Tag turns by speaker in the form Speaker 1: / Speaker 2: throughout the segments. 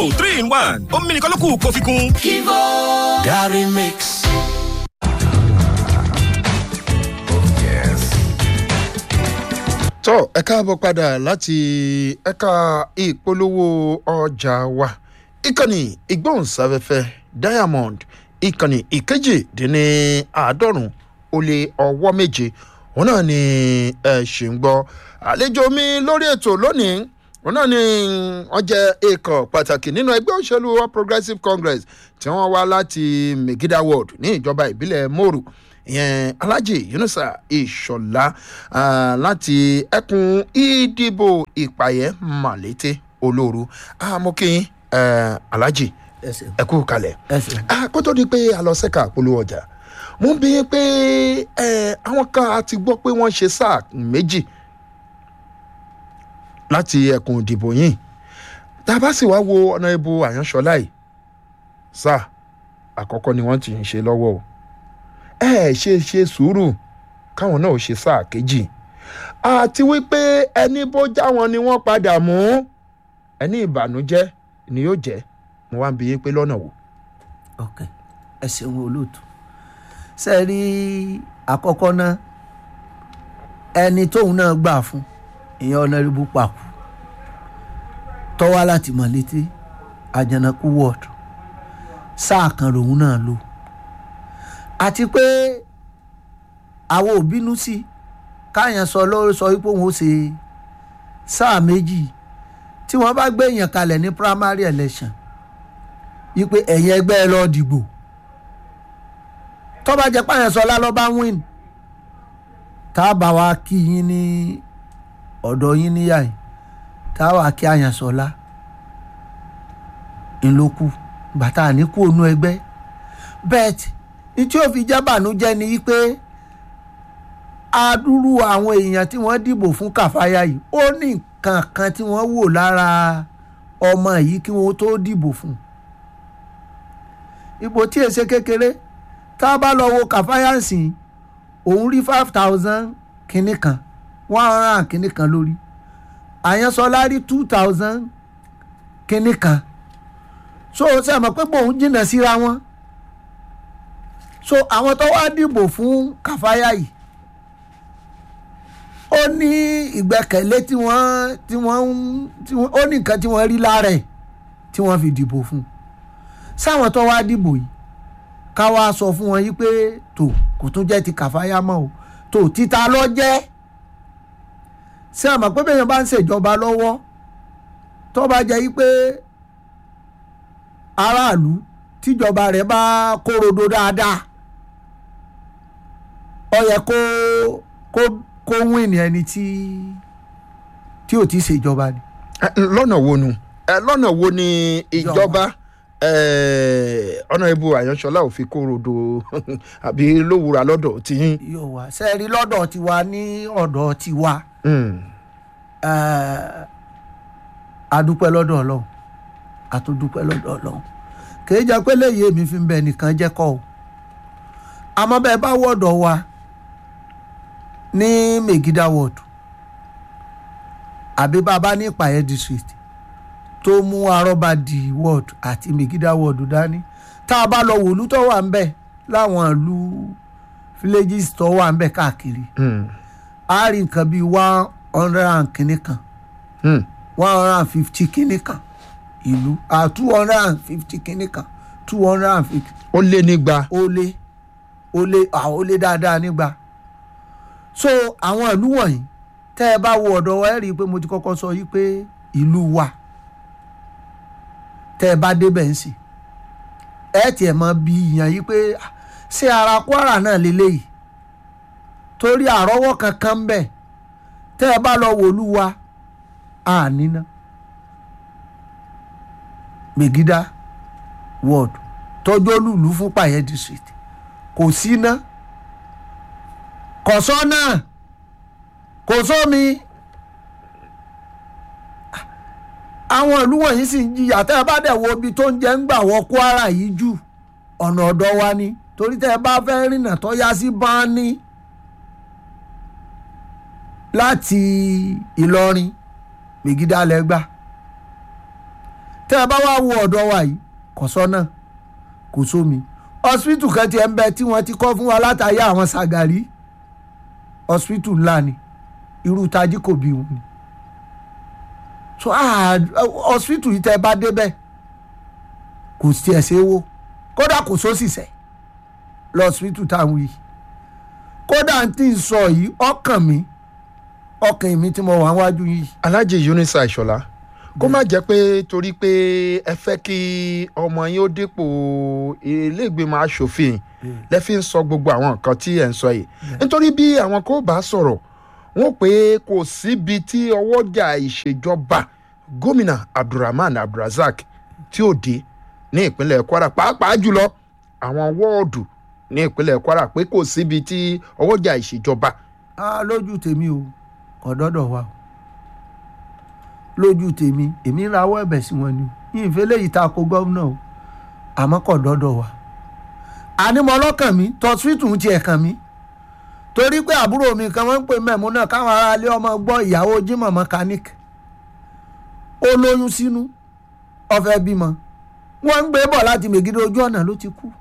Speaker 1: Kivo three in one omi nìkan ló kù kó fi kún.
Speaker 2: Kivo Gary Mix.
Speaker 3: tọ́ ẹ káàbọ̀ padà láti ẹ̀ka ìpolówó ọjà wa ìkànnì ìgbóhùnsáfẹ́fẹ́ diamond ìkànnì ìkejì-dín-ní àádọ́rùn ó lé ọwọ́ méje òun náà ni ẹ ṣì ń gbọ́ àlejò mi lórí ètò lónìí òun náà ni wọ́n jẹ́ èèkàn pàtàkì nínú ẹgbẹ́ òṣèlú all progressives congress tí wọ́n wá láti megida ward ní ìjọba ìbílẹ̀ moru ìyẹn alhaji yunusa ìṣọlá láti ẹkùn ìdìbò ìpàyẹ màlété olóoru amókìyín alhaji ẹ kú kalẹ̀ kó tó di pé a lọ sẹ́ka polówó ọjà mo ń bí i pé àwọn kan a ti gbọ́ pé wọ́n ṣe sáà méjì láti ẹkùn ìdìbò yìí tá a bá sì wá wo ọ̀nà ibo àyànṣọlá yìí sáà àkọ́kọ́ ni wọ́n ti ń ṣe lọ́wọ́ o ẹ ṣe ṣe sùúrù káwọn náà ṣe sáà kejì àti wípé ẹni bó já wọn ni wọ́n padà mú ẹni ìbànújẹ́ ni yóò jẹ́ mo wá ń bi yín pé lọ́nà wò.
Speaker 4: ok ẹ ṣeun olóòtú ṣe rí àkọ́kọ́ náà ẹni tóun náà gbà fún ìyẹn ọ̀nàrìbù pàkó tọ́wá láti mọ̀ létí àjànàkú wọ́ọ̀dù sáà kan lòun náà lò àti pé àwọn ò bínú sí káyàn sọ lórí sọ wípé òun ó ṣe sáà méjì tí wọ́n bá gbé èèyàn kalẹ̀ ní primary election wípé ẹ̀yin ẹgbẹ́ ẹ lọ́ọ́ dìbò tọ́ba jẹ́ páyàn sọ lálọ́ bá win tá a bá wa kí yín ní ọ̀dọ̀ yín níyà yìí tá a wà kí àyàn sọlá ńlọkù bàtà àníkù ònú ẹgbẹ́ bẹ́ẹ̀ ní tí ó fi jẹ́ bànújẹ́ ni wípé adúrú àwọn èèyàn tí wọ́n dìbò fún kàfáyà yìí ó ní nǹkan kan tí wọ́n wò lára ọmọ yìí kí wọ́n tó dìbò fún ipò tí èsè kékeré tá a bá lọ wo kàfáyà sìn òun rí five thousand kínní kan one hundred and kínní kan lórí àyànsọlá rí two thousand kínní kan so ṣe àmọ́ pé bòun jìnnà síra wọn so àwọn tó wá dìbò fún kàfáyà yìí ó ní ìgbẹ́kẹ̀lé tí wọ́n tí wọ́n tí wọ́n ó ní nǹkan tí wọ́n rí lára ẹ̀ tí wọ́n fi dìbò fún sáwọn tó wá dìbò yìí ká wá sọ fún wọn yìí pé tó kò tún jẹ́ ti kàfáyà mọ́ o tó títa lọ jẹ́ ṣé àmọ́ pé bẹ́ẹ̀ yẹn bá ń ṣèjọba lọ́wọ́ tó bá jẹ́ yìí pé aráàlú tíjọba rẹ̀ bá kórodo dáadáa ó yẹ kó kó kó wíìnì ẹni tí tí ò ti ṣèjọba ni.
Speaker 3: lọ́nà wo nu lọ́nà wo ni ìjọba ọ̀nà ibo àyànṣọlá ò fi kórodo àbí lówùrà lọ́dọ̀ tí.
Speaker 4: yóò wá sẹ́ẹ̀rí lọ́dọ̀ tiwa ní ọ̀dọ̀ tiwa adúpẹ́ lọ́dọ̀ ọlọ́run àtúndúpẹ́ lọ́dọ̀ ọlọ́run kìí jẹ́ pé léyìí èmi fi ń bẹ nìkan jẹ́ kọ́ o àmọ́ bẹ́ẹ̀ bá wọ̀dọ̀ wa ní megida ward àbí bàbá ní ìpàyẹ́ district tó mú arọ́bàdì ward àti megida ward dání tá a bá lọ wòlú tó wà ń bẹ̀ láwọn ìlú villages tó wà ń bẹ̀ káàkiri a rí nǹkan bíi one hundred and kìíní kan one hundred and fifty kìíní kan ìlú ah two hundred and fifty kìíní kan two hundred and fifty.
Speaker 3: ó lé nígba.
Speaker 4: ó lé ó lé àwọn ó lé dáadáa nígbà so àwọn ìlú wọ̀nyí tẹ́ ẹ bá wo ọ̀dọ̀ wa ẹ rí i pé mo ti kọ́kọ́ sọ yìí pé ìlú wa tẹ́ ẹ bá débẹ̀ ń sìn ẹ tiẹ̀ mọ bí ìyàn yìí pé ṣé ara kwara náà lélẹ́yìí torí àrọ́wọ́ kankan ń bẹ̀ tẹ́ ẹ bá lọ wòlú wa àní náà megida ward tọjú olùlú fún pàyẹ district kò síná kò sọ́nà kò sómi àwọn ìlú wọ̀nyí sì ń jìyà tẹ́ ẹ bá dẹ̀ wo ibi tó ń jẹ́ ń gbà wọ kwara yìí jù ọ̀nà ọ̀dọ̀ wa ni torí tẹ́ ẹ bá fẹ́ rìnà tó yá sí báání láti ìlọrin megida lẹ́gbàá tẹ́ ẹ bá wá wo ọ̀dọ̀ wa yìí kò sọ́nà kò sómi hospital kan tiẹ̀ ń bẹ tí wọ́n ti kọ́ fún wa látàyè àwọn Ṣàgàrí hospital ńlá ni irú tají kò bí wọn ni so ah, hospital yìí tẹ́ ẹ bá débẹ̀ kò tiẹ̀ ṣe é wó kódà kò sóṣìṣẹ́ lọ hospital táwọn yìí kódà tí ń sọ yìí ọkàn mi ọkàn mi tí mo wà wájú yìí
Speaker 3: alhaji yunisa ìṣọlá kó má jẹ́ pé torí pé ẹ fẹ́ kí ọmọ yín ó dépò iléègbèmọ̀ asòfin lẹ́fí ń sọ gbogbo àwọn nǹkan tí ẹ̀ ń sọ yìí nítorí bí àwọn kò bá sọ̀rọ̀ wọ́n pé kò síbi tí ọwọ́jà ìṣèjọba gómìnà abdulrahman abdulrasaq tí ò dé ní ìpínlẹ̀ kwara pàápàá jùlọ àwọn wọ́ọ̀dù ní ìpínlẹ̀ kwara pé kò síbi tí ọwọ́jà ìṣèjọba
Speaker 4: ah lójú tèmi o kò dọ́dọ̀ wa o lójú tèmi èmi ń rawọ́ ẹ̀bẹ̀ sí wọn ni yìí ń fẹ́lẹ́ yìí ta ko gómìnà o àmọ́ kò dọ́dọ̀ wa ànímọ̀ ọlọ́kàn mi tọ́sítù ń tiẹ̀ kàn mí torí pé àbúrò mi kan wọ́n ń pè mẹ́mú náà káwọn aráalé ọmọ gbọ́ ìyàwó jimoh mechanic ó lóyún sínú ó fẹ́ bímọ wọ́n ń gbé bọ̀ láti mègidì ojú ọ̀nà ló ti kú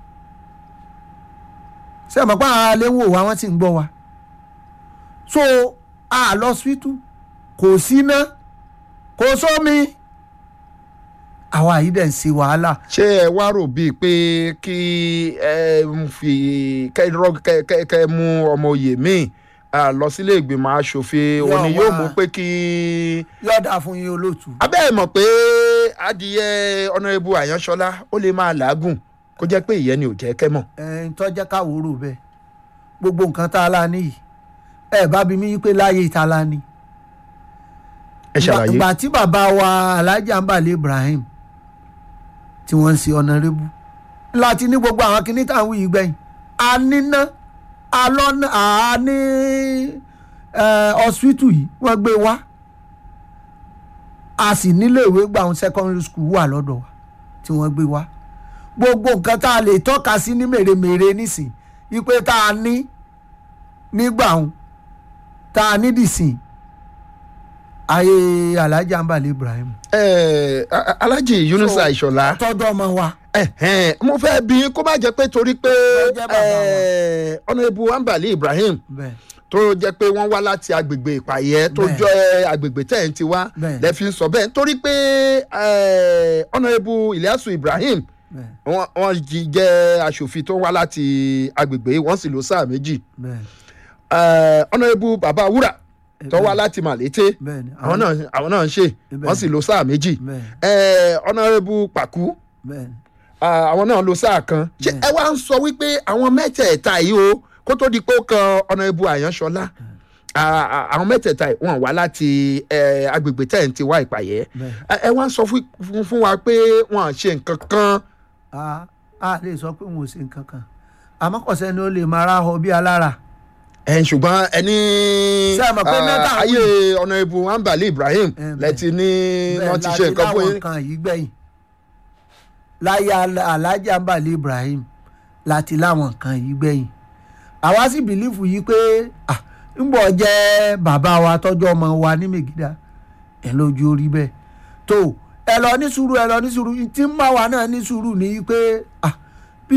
Speaker 4: ṣé ẹ mọ̀ pé àwọn aráalé ń wò wá wọ́n sì ń gbọ́ wa so a lọ síwítù kò síná kò sómi àwa yìí dẹ̀ ń ṣe wàhálà
Speaker 3: ṣé ẹ wá rò bíi pé kí ẹ ń fi kẹ rọ- kẹ- kẹ- kẹ mú ọmọ oyè míì ah, lọ sílé ìgbìmọ̀ asòfin
Speaker 4: Yóò
Speaker 3: òní yóò
Speaker 4: wá.
Speaker 3: mú pé kí.
Speaker 4: yọ̀dà fún yín olóòtú.
Speaker 3: abẹ́ ẹ̀ mọ̀ pé adìyẹ ọ̀nàrẹ́bù àyànṣọlá ó lè máa làágùn kó jẹ́ pé ìyẹn ni ò jẹ́ kẹ́ mọ̀.
Speaker 4: ẹ̀ ń tọ́jẹ́ káwòrò bẹ́ẹ̀ gbogbo nǹkan tá a lá ní yìí ẹ bá bí mi pé láyé ìta la ní.
Speaker 3: ẹ ṣàlàyé.
Speaker 4: ìgbà tí bàbá wa alhaji ambale ibrahim tí wọ́n ń ṣe ọ̀nàrẹ́bù láti ní gbogbo àwọn kinní tá à ń wí yìí gbẹ̀yìn a níná a lọ́nà a ní hospital yìí wọ́n gbé wá a sì nílé ìwé gbà àwọn secondary school wà lọ́dọ̀ wa tí wọ́n gbé wá gbogbo nǹkan tá a lè tọ́ka sí ní mèremère nísìn ipe tá a ní nígbà òun tá a ní dìsìn ayé alhaji ambale ibrahim
Speaker 3: ẹ a- alhaji yunusa ìṣọlá
Speaker 4: tọ́jú ọmọ wa
Speaker 3: ẹhẹn, mo fẹ́ bí kó má jẹ́ pé torí pé
Speaker 4: jẹ́ bàbá wa.
Speaker 3: ẹ, ọ̀nàrẹ́bù ambali ibrahim
Speaker 4: bẹ́ẹ̀
Speaker 3: tó jẹ́ pé wọ́n wá láti agbègbè ìpàyẹ́ tó
Speaker 4: Bẹ́ẹ̀.
Speaker 3: jọ agbègbè tẹ̀ ń ti wá
Speaker 4: Bẹ́ẹ̀.
Speaker 3: lẹ́fi ń sọ bẹ́ẹ̀ nítorí pé ẹ, ọ̀nàrẹ́bù ilyasu ibrahim
Speaker 4: bẹ́ẹ̀
Speaker 3: wọ́n wọ́n jí- jẹ́ aṣòfin tó wá láti agbègbè wọ́n sì lò sáà méjì
Speaker 4: bẹ́ẹ̀
Speaker 3: ẹ, ọ̀nàrẹ́bù bàbá wúrà tó wá láti màlété
Speaker 4: bẹ́ẹ̀ ni
Speaker 3: àwọn náà àwọn náà ń ṣe
Speaker 4: Bẹ́ẹ̀.
Speaker 3: wọ́n sì lò sáà méjì
Speaker 4: bẹ́ẹ̀
Speaker 3: ẹ, ọ̀nàrẹ́bù pàkú
Speaker 4: bẹ́ẹ̀ ni
Speaker 3: Ah, àwọn náà lo sáà kan ṣé ẹ wá ń sọ wípé àwọn mẹ́tẹ̀ẹ̀ta yìí o kó tó di pé ó kan ọ̀nà ibu àyànṣọlá Ah, ah, àwọn mẹ́tẹ̀ẹ̀ta yìí wọ́n wá láti eh, agbègbè tẹ̀ ń ti wá ìpàyẹ́
Speaker 4: bẹ́ẹ̀
Speaker 3: ẹ ẹ wá ń sọ fún- fún fún wa pé wọ́n à ṣe nǹkan kan
Speaker 4: a a lè sọ pé wọn ò ṣe nǹkan kan àmọ́ kò sẹ́ni ó lè máa ra họ bí alára
Speaker 3: ẹ̀ ṣùgbọ́n ẹni
Speaker 4: Ṣé ẹ mọ̀ pé
Speaker 3: ah,
Speaker 4: mẹ́ta ń
Speaker 3: ayé ọ̀nà ibu ambali ibrahim
Speaker 4: Eh, bẹ́ẹ̀.
Speaker 3: lẹ́tí ní wọ́n ti ṣe nǹkan fún
Speaker 4: láwọn
Speaker 3: yín
Speaker 4: nǹkan yìí gbẹ̀yìn láyé Al- alhaji ambali ibrahim láti láwọn nǹkan yìí gbẹ̀yìn àwa sì bìlífù yìí pé ah, ńgbọ́ jẹ́ bàbá wa tọ́jú ọmọ wa ní mègídà ẹ̀ lójú orí bẹ́ẹ̀ tó ẹ lọ ní sùúrù ẹ lọ ní sùúrù tí ń bá wa náà ní sùúrù ní pé ah, bí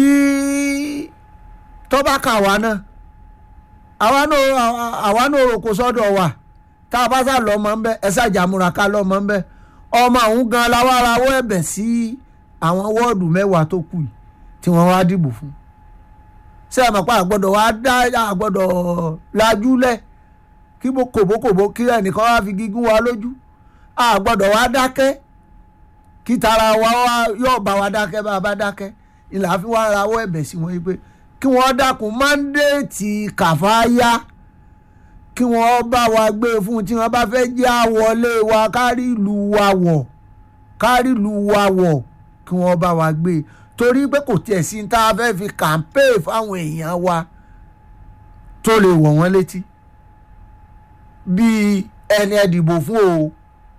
Speaker 4: tọ́ba kà wá náà àwa náà àwa náà rò kó sọ́dọ̀ wa tá a bá sá lọ ọmọ ń bẹ ẹ ṣàjàmúra ká lọ ọmọ ń bẹ ọmọ ọ̀hún gan la wá rawọ́ ẹ̀bẹ̀ sí àwọn wọ́ọ̀dù mẹ́wàá tó kù yìí tí wọ́n wá dìbò fún ṣé ẹ mọ̀ pé àgbọ̀dọ̀ wá dá àgbọ̀dọ̀ lajúlẹ̀ kí bó kòbókòbó kí ẹnìkan wá fi gígùn wa lójú àgbọ̀dọ̀ wá dákẹ́ kí tara wa wá yóò bá wa dákẹ́ bá a bá dákẹ́ ìlà fi wá rawọ́ ẹ̀bẹ̀ sí wọn yìí pé kí wọ́n dákun mándéètì kàfáyà kí wọ́n bá wa gbé e fún tí wọ́n bá fẹ́ jẹ́ àwọlé wa kárí ìlú wa wọ̀ kárí ìlú wa wọ̀ kí wọ́n bá wa gbé e torí pé kò tiẹ̀ sí ní tá a fẹ́ fi kàmpéè fáwọn èèyàn wa tó lè wọ̀ wọ́n létí bíi ẹni ẹ dìbò fún o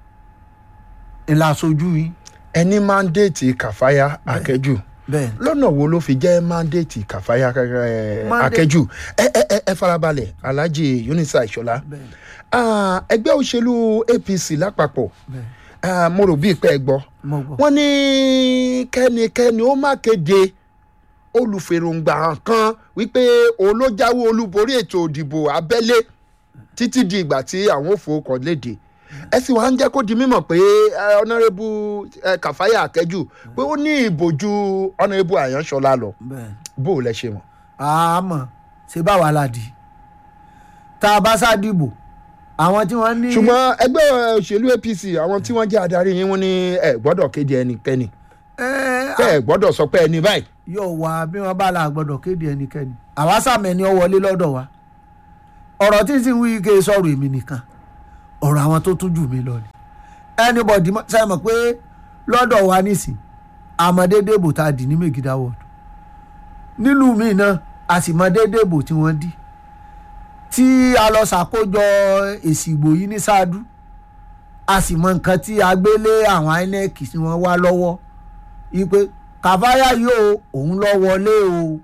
Speaker 4: ìlàsójú yìí
Speaker 3: ẹni mandate kàfáyà akẹ́jù
Speaker 4: bẹ́ẹ̀
Speaker 3: lọ́nà wo ló fi jẹ́ mandate kàfáyà eh,
Speaker 4: Mandate-
Speaker 3: akẹ́jù ẹ ẹ ẹ- ẹ farabalẹ̀ alhaji yunisa ìṣọlá
Speaker 4: bẹ́ẹ̀
Speaker 3: Ah, ẹgbẹ́ òṣèlú apc lápapọ̀
Speaker 4: bẹ́ẹ̀
Speaker 3: Ah, mo rò bí ìpẹ́ ẹ gbọ́
Speaker 4: mo gbọ́.
Speaker 3: wọ́n ní kẹ́nikẹ́ni ó má kéde olùfèròǹgbà kan wípé òun ló jáwé olúborí ètò òdìbò abẹ́lé títí di ìgbà tí àwọn ò fowókọ̀ léde ẹ sì wá ń jẹ́ kó di mímọ̀ pé eh, ọ̀nàrẹ́bù eh, kàfáyà akẹ́jù pé ó ní ìbòjú ọ̀nàrẹ́bù àyànṣọlá lọ
Speaker 4: bẹ́ẹ̀
Speaker 3: bó o lẹ ṣe mọ̀.
Speaker 4: àmọ́ ṣe báwa la di tá a bá sá dìbò àwọn tí wọ́n ní.
Speaker 3: ṣùgbọ́n ẹgbẹ́ òṣèlú apc àwọn tí wọ́n jẹ́ adarí yín wọ́n ní ẹ gbọ́dọ̀ kéde ẹnikẹ́ni
Speaker 4: ẹ
Speaker 3: tẹ́ ẹ gbọ́dọ̀ sọ pé ẹni báyìí.
Speaker 4: yóò wá bí wọ́n bá la gbọ́dọ̀ kéde ẹnikẹ́ni àwa sàmẹ́ni ọ wọlé lọ́dọ̀ wa ọ̀rọ̀ tí n sì ń wí ike sọ̀rọ̀ èmi nìkan ọ̀rọ̀ àwọn tó tún jù mí lọ ni anybody mọ- ṣe mọ̀ pé lọ́dọ̀ wa nísìn àmọ̀dédé bò tá a dì ní megida ward nílùú mi náà a sì mọ dédé bò tí wọ́n dì tí a lọ ṣàkójọ èsì ìbò yìí ní ṣáádú a sì mọ nǹkan tí a gbé lé àwọn inec tí wọ́n wá lọ́wọ́ ipe kàfáyà yóò òun lọ wọlé o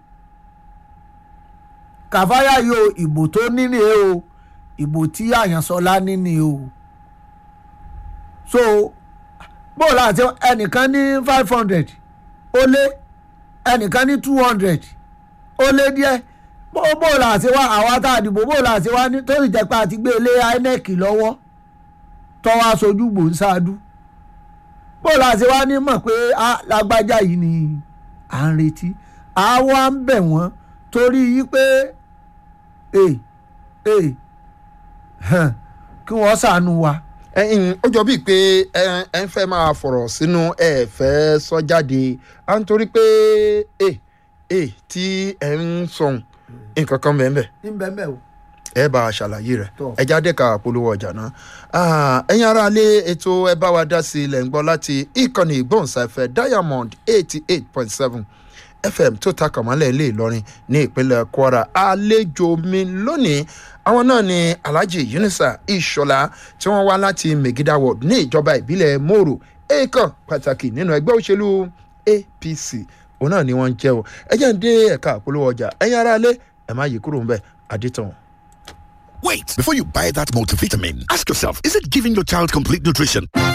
Speaker 4: kàfáyà yóò ìbò tó níní o ìbò tí àyànsọlá níní o so bóòlù àti ẹnìkan ní five hundred ó lé ẹnìkan ní two hundred ó lé díẹ̀ bó- bóòlù àti wá àwa tá a dìbò bóòlù àti wá ní tó sì jẹ́ pé àti gbé ilé inec lọ́wọ́ tọ́wọ́ aṣojú gbòǹsáàdú bóòlù àti wá ní mọ̀ pé a lágbájá yìí ni à ń retí àwa ń bẹ̀ wọ́n torí yí pé ee ee hàn, kí wọ́n ṣàánú wa.
Speaker 3: ẹyin ó jọ bíi pé ẹ ẹ ń fẹ́ máa fọ̀rọ̀ sínú ẹ fẹ́ sọ jáde à ń torí pé ẹ ẹ tí ẹ ń sọ̀n nǹkan kan bẹ́ẹ̀ bẹ́ẹ̀
Speaker 4: ń bẹ́ẹ̀ bẹ́ẹ̀ o.
Speaker 3: ẹ bá a ṣàlàyé rẹ̀
Speaker 4: Tọ́.
Speaker 3: ẹ jáde ká polówó ọjà náà Ah, ẹ̀yin ará ilé ètò ẹ bá wa dá sí ilẹ̀ ń gbọ́ láti ìkànnì ìgbóhùnsáfẹ́ diamond eighty eight point seven fm tó ta kàmálẹ̀ ilé ìlọrin ní ìpínlẹ̀ kwara àlejò mi lónìí àwọn náà ni alhaji yunisa ìṣọlá tí wọ́n wá láti megida ward ní ìjọba ìbílẹ̀ moro èèkàn pàtàkì nínú ẹgbẹ́ òṣèlú apc òun náà ni wọ́n ń jẹ́ o ẹ jẹ́ ń dé ẹ̀ka àpolówó ọjà ẹ̀yin ará ilé ẹ̀ má yí kúrò ń bẹ̀ àdìtàn.
Speaker 2: Wait, before you buy that multivitamin, ask yourself, is it giving your child complete nutrition?